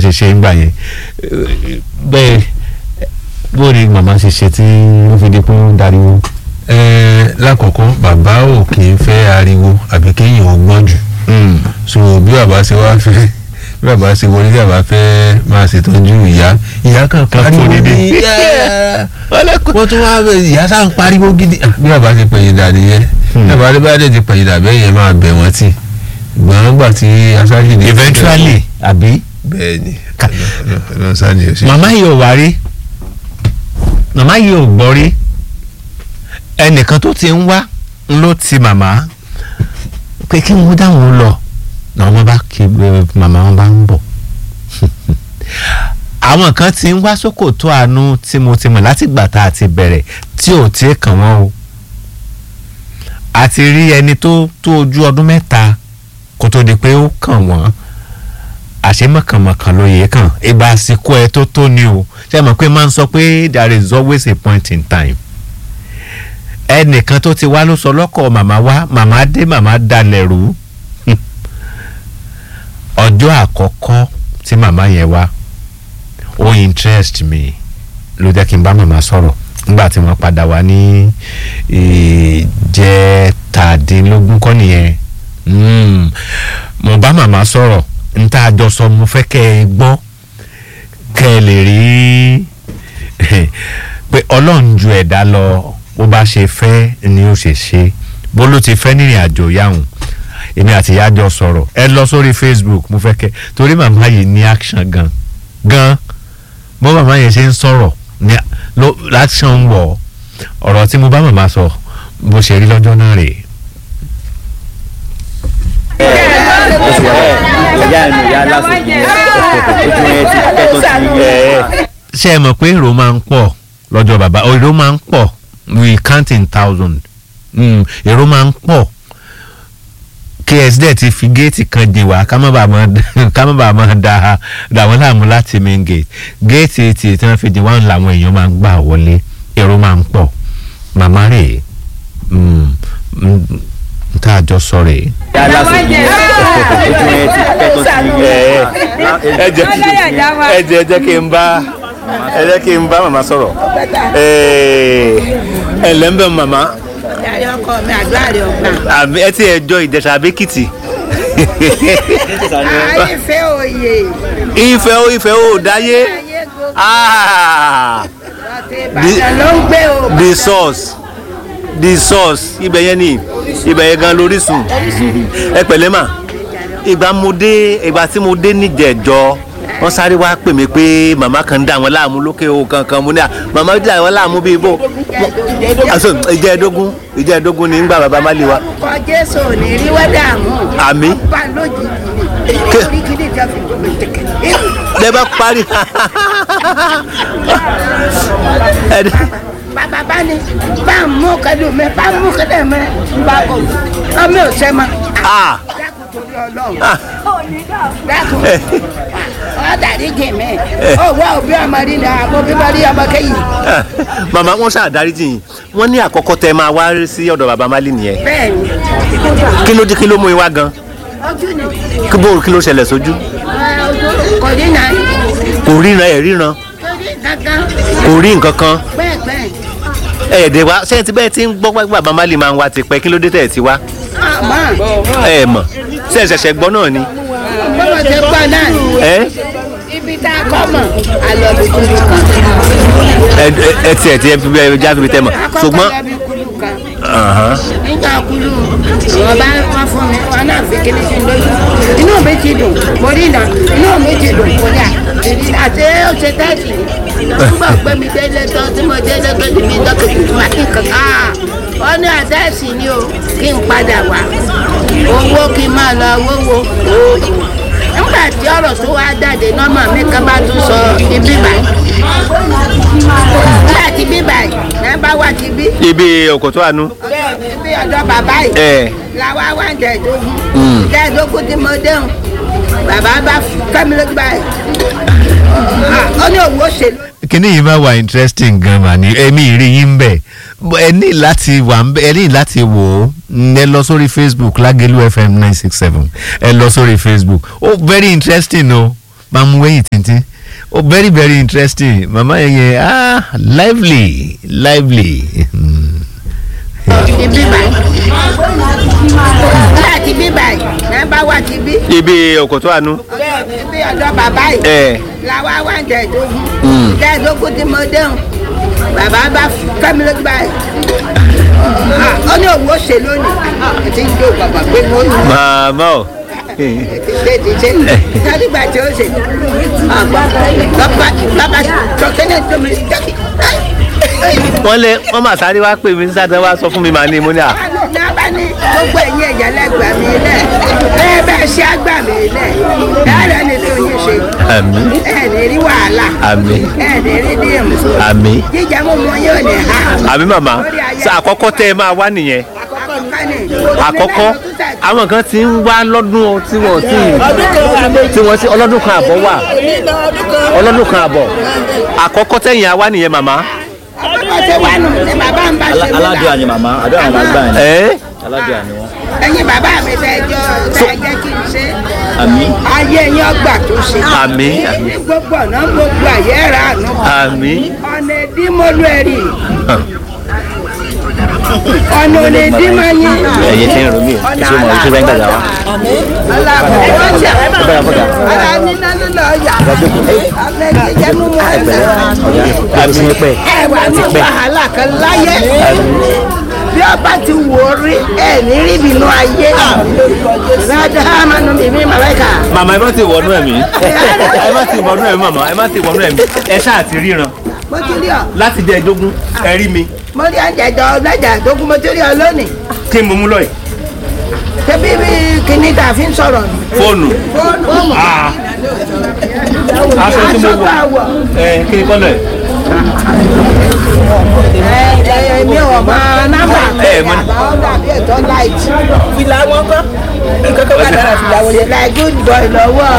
ṣe ṣe ń gbà yẹn bẹ́ẹ̀ bó ni màmá ṣe ṣe tí ó fi di pé ó ń dariwo. ẹ lákọ̀ọ́kọ́ bàbá ò kì í fẹ́ ariwo àbí kéèyàn ó gbọ́n jù so bí bàbá ṣe wá fẹ́ bí bàbá ṣe wọlé tí bàbá fẹ́ máa ṣètọ́jú ìyá ìyá kan pariwo fún dídí. ní wọ́n tún wá bẹ ìyá sá ń pariwo gidi Ah, bí bàbá ṣe pẹ̀yìn dà nìyẹn bí bàbá dé bá dé ti pẹ̀yìn dà bẹ́ẹ̀ yẹn máa bẹ̀ wọ́n tì gbọ́n gbà tí aṣáájú ní. eventually àbí. bẹ́ẹ̀ ni ọlọ́run sáà ni o ṣe. màmá yìí ò wá rí màmá yìí ò gbọ́ rí ẹnìkan tó ti ń wá ló ti màmá pé kí wọ́n dáhùn lọ náà wọ́n bá kí eh, màmá wọn bá ń bọ̀ àwọn kan ti ń wá sókòtò àánú tí mo ti mọ̀ láti gbà tá a ti bẹ̀rẹ̀ tí ò tí ì kàn wọ́n o a ti rí ẹni tó tó ojú ọdún mẹ́ta kó tó di pé ó kàn wọ́n àṣemọ̀kànmọ̀kàn ló yẹ kàn ìgbà àsìkò ẹ tó tó ni o ṣe mọ̀ pé máa ń sọ pé there is always a point in time ẹnìkan tó ti wá ló sọ lọ́kọ̀ màmá wá màmá dé màmá dalẹ̀ rú ọjọ́ àkọ́kọ́ tí màmá yẹn wá ó interest me ló jẹ́ kí n bá màmá sọ̀rọ̀ nígbà tí wọ́n padà wá ní ìjẹtàdínlógún kọ́ nìyẹn Mm. mo bá màmá sọ̀rọ̀ n tá a jọ sọ mo fẹ́ kẹ́ ẹ gbọ́ kẹ́ ẹ lè rí pé ọlọ́run ju ẹ̀dá lọ bó bá ṣe fẹ́ ni ó ṣe ṣe bó ló ti fẹ́ nírìn àjò yáhùn èmi àti ìyá jọ sọ̀rọ̀ ẹ lọ sórí facebook mo fẹ́ kẹ́ torí màmá yìí ní action gan gan bó màmá yẹn ṣe ń sọ̀rọ̀ ní lo action ń wọ̀ ọ̀rọ̀ tí mo bá màmá sọ bó ṣe rí lọ́jọ́ náà rèé. ìyá ẹnu ìyá lásìkò ojú yẹn ti pẹ́ tó ti yẹ. ṣé ẹ mọ̀ pé èrò máa ń pọ̀ lọ́jọ́ bàbá èrò máa ń pọ̀ we count in thousand mm, èrò máa ń pọ̀ ks dẹ̀ ti fi géètì kan jìn wá ká má bàa máa ká má bàa máa da da wọn láàmú láti main gate géètì tí tí wọ́n fi jìn wá làwọn èèyàn máa ń gbà wọlé èrò máa ń pọ̀ màmá rè é mm, mm, tá a jọ sọ rè é. ìyá lásìkò ojú yẹn ti pẹ́ tó ti yẹ. ẹ jẹ́ ẹ jẹ́ ẹ jẹ́ kí n bá ẹ jẹ́ kí n bá màmá sọ̀rọ̀ ẹ ǹlẹ́ ń bẹ̀ màmá Yàrá ọkọ mi àdúrà rẹ̀ ọ̀gbà. àbí ẹ ti ẹ jọ ìjẹsà àbẹ́kìtì Àyèfẹ́ òye. ìfẹ́ ó ìfẹ́ ó dáyé Ayé gbogbo Ah, Ìbàdàn ló ń gbé o. the source the source ibẹ̀ yẹn ni ibẹ̀ yẹn gan lórísun ẹ pẹ̀lẹ́ mà ìgbà mo dé ìgbà tí mo dé níjẹ̀jọ́ wọ́n sáré wá pè mí pé màmá kan ń dà wọ́n láàmú lókè o kankan mo ní à màmá dà wọ́n láàmú bíi bò àṣọ ìjẹ́ẹ̀dógún ìjẹ́ẹ̀dógún ni ńgbà bàbá má lè wa Orúkọ Jésù ò ní rí wẹ́dà mú. àmì Bá lójijì ni. Ké- Orí kìíní ìjọ fi gbogbo ìtẹ̀kẹ̀. lẹ bá parí Ẹ- Bàbá bá ní bá ń mú kẹ́lù mi bá ń mú kẹ́lù mi. Bá kò ọmọ ò sẹ́ mọ́. ah Dákun torí Ọlọ́run. ah Dákun. Ọ dàrí jì mí. Owó òbí ọmọ rí ni àbó bíbá rí ọmọ kẹ́yìn. ah. màmá wọn ṣàdáríjì yìí wọn ní àkọ́kọ́ tẹ máa wá sí ọ̀dọ̀ bàbá má lè nìyẹn Bẹ́ẹ̀ni. kí ló dé kí ló mú yín wá gan Ojú ni. kí bó kí ló ṣẹlẹ̀ sójú Ojú kò rí náà. kò ríran ẹ̀ ríran Kò rí kankan. kò rí nǹkan kan Bẹ́ẹ̀ bẹ́ẹ̀. ẹ̀ẹ́dẹ̀ wá sẹ́yìn tí bẹ́ẹ̀ ti ń gbọ́ pé bàbá má lè máa ń wá ti pẹ́ kí ló dé tẹ̀ ẹ̀ ti wá Àmọ́. ẹ̀ mọ̀ ṣe ṣẹ̀ṣẹ̀ gbọ́ náà ni bọ́lá ṣe gbọ́ náà ni ẹ ibi tá a kọ́ mọ̀ alọ́bi kúlù kan. ẹ ẹ tiẹ̀ tiẹ̀ fi bẹ́ẹ̀ já fi tẹ́ mọ̀ akọ́kọ́ ṣùgbọ́n lọ́bi kúlù kan. Ahán. nígbà kúlù wọn bá wọn fún mi wọn náà fi kíní sí lójú inú mi ti dùn mo rí iná inú mi ti dùn mo ní à èyí àti ó ṣe tẹ́ẹ̀sì nígbà pé mi délé tán tí mo délé tó ti mi dọ́kítà tó wá ní kankan wọn ní àtẹ́ẹ̀sì ni o kí n padà wá owó kí n máa lọ wówó nígbà tí ọ̀rọ̀ tó wá jáde nọ́mà mi kan bá tún sọ ibi báyìí nígbà tí bí báyìí ẹ bá wà tí bí ibi òkòtó àánú ibi ọ̀dọ̀ bàbá yìí ẹ làwa wá ń dẹ̀ẹ́dógún dẹ̀ẹ́dógún tí mo déhùn bàbá bá kẹ́mi lójú báyìí Ah, ó ní òwò òṣèlú kíní yìí máa wà interesting gan mà ní ẹ̀mí ìrí yín bẹ̀ ẹ ní láti wà ń bẹ ẹ ní láti wò ó Mm, ẹ lọ sórí facebook lágẹ̀lú fm nine six seven ẹ lọ sórí facebook ó very interesting o máa mú wẹ́yìn tíntín oh very very interesting màmá yẹn yẹn ah lively lively. ibi báyìí láti bí báyìí náà bá wá ti bí ibi òkòtó àánú. ibi ọ̀dọ̀ bàbá yìí ẹ làwa wá ń jẹ̀dógún jẹ̀dógún tí mo déhùn bàbá bá kẹ́mi lójú báyìí Ah, ó ní òun ó ṣe lónìí ẹ ti ń jó bàbá pé mo ní màmá o. ti ṣe ti ṣe sádìgbà tí ó ṣe àgbà bàbá bàbá tọ́kẹ́lẹ́ tó mi jẹ́kì wọ́n lé wọ́n mà sáré wá pè mí sáà wá sọ fún mi màá ní mo ní à. nàbà ní gbogbo ẹ̀yìn ẹ̀jẹ̀ lẹ́gbàá mi lẹ̀ bẹ́ẹ̀ bẹ́ẹ̀ ṣe àgbà mi lẹ̀ ẹ̀rẹ́ ni tó yín ṣe àmì ẹ̀ ní rí wàhálà àmì ẹ̀ ní rí díìmù àmì jíjẹ mímu yóò ní ha. àmì màmá sọ àkọ́kọ́ tẹ́ ẹ máa wá nìyẹn àkọ́kọ́ ni àkọ́kọ́ àwọn kan ti ń wá lọ́dún tí wọ́n ti tí wọ́n ti ọlọ́dún kan àbọ̀ wà ọlọ́dún kan àbọ̀ àkọ́kọ́ tẹ̀yìn àwa nìyẹn màmá. àkọ́kọ́ ṣe wà nù ní bàbá ń bá ṣe aládùn àni màmá àdúrà màmá gbà ní ẹ aládùn àni wọn. ẹ̀yin bàbá mi fẹ́ jọ fẹ́ jẹ́ kí n ṣe àmì ayé yín ọgbà tó ṣe. àmì ní gbogbo ọ̀nà gbogbo àyè rà nù. àmì ọ̀nà ìdímọ̀lú ẹ̀rì ọ̀nà òní ìdímọ̀ yín. ẹ̀yẹ tí ń rò mí o tí mo rí tó fẹ́ gbàgbà wa. ọ̀làbọ̀ ọ̀jà bẹ́ẹ̀ fọ́gà ọ̀là nínú lílọ ọ̀yà ọ̀là ìjẹ́ mímú ẹ̀sẹ̀. àbí sí pẹ́ ẹ̀wà ní wàhálà kan láyé bí ọba ti wò ó rí ẹ̀ ní rí bínú ayé rádà mánu mímí màláìka. màmá ẹ má ti wọnú ẹ̀mí ẹ má ti wọnú ẹ̀mí màmá ẹ má ti wọnú ẹ̀mí ẹ ṣáà ti ríran mo ti rí ọ láti jẹ ẹdógún ẹ rí mi mo rí àjẹjọ ọlọ́jà tó kú mo ti rí ọ lónìí kí n mú mú lọ yìí tẹbí bí kíní tá a fi ń sọ̀rọ̀ nù. fóònù fóònù Ah. aṣọ tí mo aṣọ bá wọ wọ̀ ẹ kí ni kọ́lọ̀ ẹ̀ ẹ ẹ mi ò mọ nọ́mbà Ẹ, mo ní- àbá ọ̀dà bí ẹ̀tọ́ light. fìlà wọn kọ́ nǹkan tó bá dára fìlà wọn yẹn. like good boy lọ́wọ́.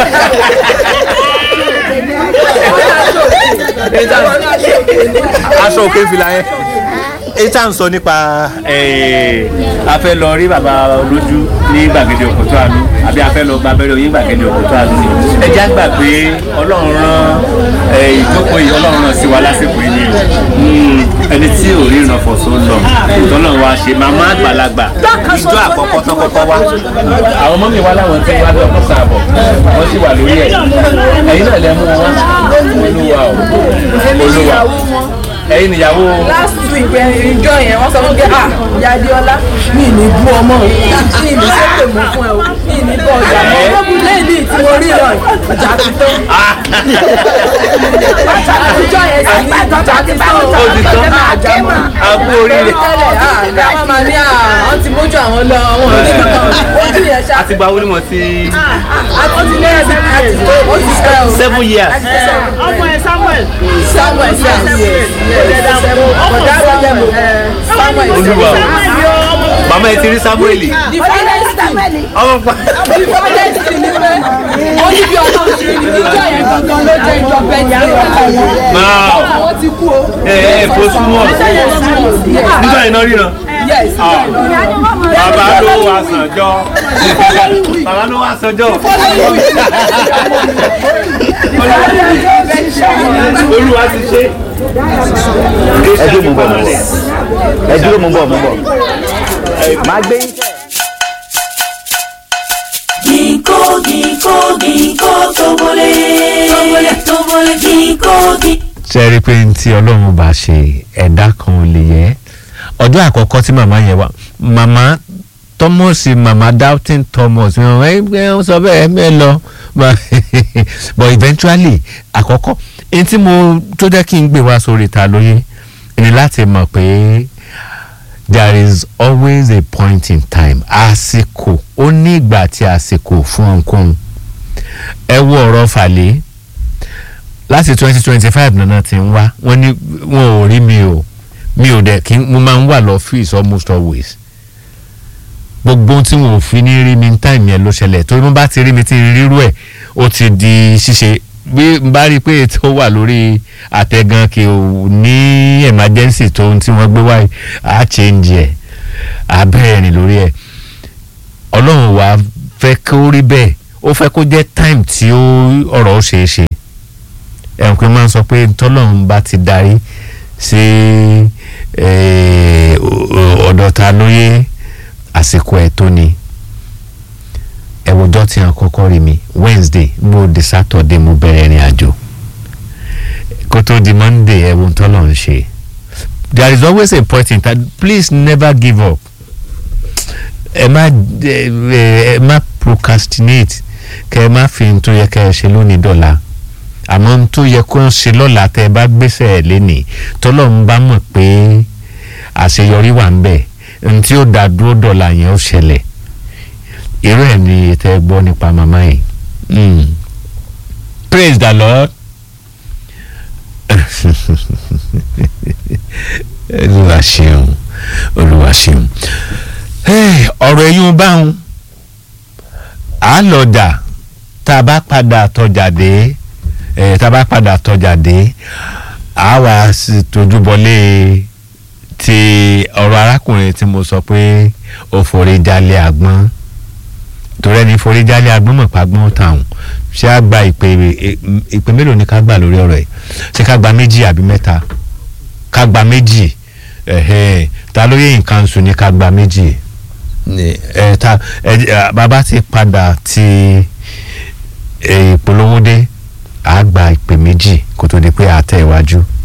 aṣọ òkè fìlà yẹn èyí tá à ń sọ nípa eh, a fẹ́ lọ rí bàbá olójú ní gbàgede òkòtó àánú àbí a fẹ́ lọ gba abẹ́rẹ́ oyin gbàgede òkòtó àánú ni ẹ já gbà pé ọlọ́run rán eh, ìjókòó yìí ọlọ́run rán sí wa lásìkò yìí ni Mm, ẹni tí ò rí ìrànfọ̀ tó ń lọ ìtọ́nà wa ṣe màmá àgbàlagbà ìjọ àkọ́kọ́ tó kọ́kọ́ wá àwọn ọmọ mi wá láwọn tí wá lọ́kọ́ sàbọ̀ wọ́n sì wà lórí ẹ̀ ẹ̀yin náà lẹ́ mú wọn wá olúwa o olúwa ẹ̀yin nìyàwó last week ẹ, ìjọ yẹn wọ́n sọ fún mi pé ah yadiola mi ì ní bú ọmọ mi ì ní sépè mọ́ fún ẹ o mi ì ní bọ́ ọjà mọ́ lẹ́yìn tí mo rí rọ ìjà ti tó ìjọ yẹn sì ní ìjà ti tó ó ti tán àjà mọ́ àbú oríire tẹ́lẹ̀ ah ní àwọn máa ní ah wọ́n ti mójú àwọn lọ àwọn ò ní kankan ojú yẹn ṣá àti gba owó ni mo ti ó ti lé ẹsẹ̀ àti tó ó ti fẹ́ o seven years ọmọ ẹ samuel samuel yes ọ̀dà àgbẹ̀jẹ̀ mọ̀ samuel olúwa o màmá ẹ ti rí samueli the finest thing ọmọ pa the finest thing ni pé ó ní bí ọlọ́run ṣe ní ìjọ yẹn gangan ló jẹ́ ìjọ bẹ́ẹ̀ ní náà àwọn ti kú o. ẹ ẹ kó súnmọ́ nígbà yẹn náà ríran yes bàbá ló wà sànjọ́ bàbá ló wà sànjọ́ olúwa ti ṣe ẹ dúró mo bọ̀ mo bọ̀ ẹ dúró mo bọ̀ mo bọ̀ máa gbé yín. Ginkgo, ginkgo, ginkgo, tobole. Tobole, tobole, ginkgo, ginkgo. ṣe rí i pé ní tí ọlọ́run bá ṣe ẹ̀dá kan ò lè yẹ ọjọ́ àkọ́kọ́ tí màmá yẹn wá màmá thomas màmá doubting thomas ẹ ẹ ń sọ bẹ́ẹ̀ ẹ lọ but eventually àkọ́kọ́ ẹni tí mo tó jẹ́ kí n gbé wá sórí ta lóye ni láti mọ̀ pé there is always a point in time àsìkò ó ní ìgbà àti àsìkò fún ohunkóhun ẹ wo ọ̀rọ̀ fàlẹ́ láti twenty twenty five nana ti ń wá wọ́n ní wọn ò rí mi o mi ò dẹ̀ kí mo máa ń wà lọ́fíìsì almost always gbogbo ohun tí wọn ò fi ní rí mi ní táìmì yẹn ló ṣẹlẹ̀ torí mo bá ti rí mi tí rírú ẹ̀ ó ti di ṣíṣe bí n bá rí i pé ètò wà lórí àtẹ̀gàn kì ò ní emergency tó ohun tí wọ́n gbé wáyé á change ẹ̀ á bẹ̀rẹ̀ rìn lórí ẹ̀ ọlọ́run wàá fẹ́ kó rí bẹ́ẹ̀ ó fẹ́ kó jẹ́ time tí ó ọ̀rọ̀ ó ṣeé ṣe ẹ̀hún pé máa ń sọ pé tọ́lọ́run bá ti darí sí eh, o- ọ̀dọ̀ ta lóye àsìkò ẹ̀ tó ni ẹ̀wọ̀jọ́ tí wọ́n kọ́kọ́ rí mi Wednesday mo di Saturday mo bẹ̀rẹ̀ ìrìn àjò kó tó di Monday ẹ̀wọ̀n tọ́lọ́run ṣe there is always a point in time please never give up ẹ má ẹ ẹ má procrastinate kẹ ẹ má fi n tó yẹ kẹ ẹ ṣe lónìí dọ̀la àmọ́ n tó yẹ kó ń ṣe lọ́la tẹ ẹ bá gbéṣẹ́ ẹ lénìí tọ́lọ́run bá mọ̀ pé àṣeyọrí wà ń bẹ̀ n tí ó dá dúró dọ̀la yẹn ó ṣẹlẹ̀ irú ẹ̀ ni tẹ ẹ gbọ́ nípa màmá yìí Mm. praise the lord olúwa ṣeun olúwa ṣeun Hey, ọ̀rọ̀ ẹ̀yún báwọn à lọ dà tá a bá padà tọjà dé eh, tá a bá padà tọjà dé à wá sí tójú bọlé ti ọ̀rọ̀ arákùnrin tí mo sọ pé ó forí jalè àgbọn torí ẹni forí jalè àgbọn mọ̀ pa àgbọn tàwọn ṣé a gba ìpè ìpè mélòó ni ká gbà lórí ọ̀rọ̀ ẹ̀ ṣé ká gba méjì àbí mẹ́ta ká gba méjì ẹ̀hẹ́n ta ló yẹ nǹkan sùn ní ká gba méjì ní ẹ ta ẹ ẹ, bàbá ti padà ti ẹ, ìpolówó dé àá gba ìpè méjì kó tó di pé àtẹ̀ iwájú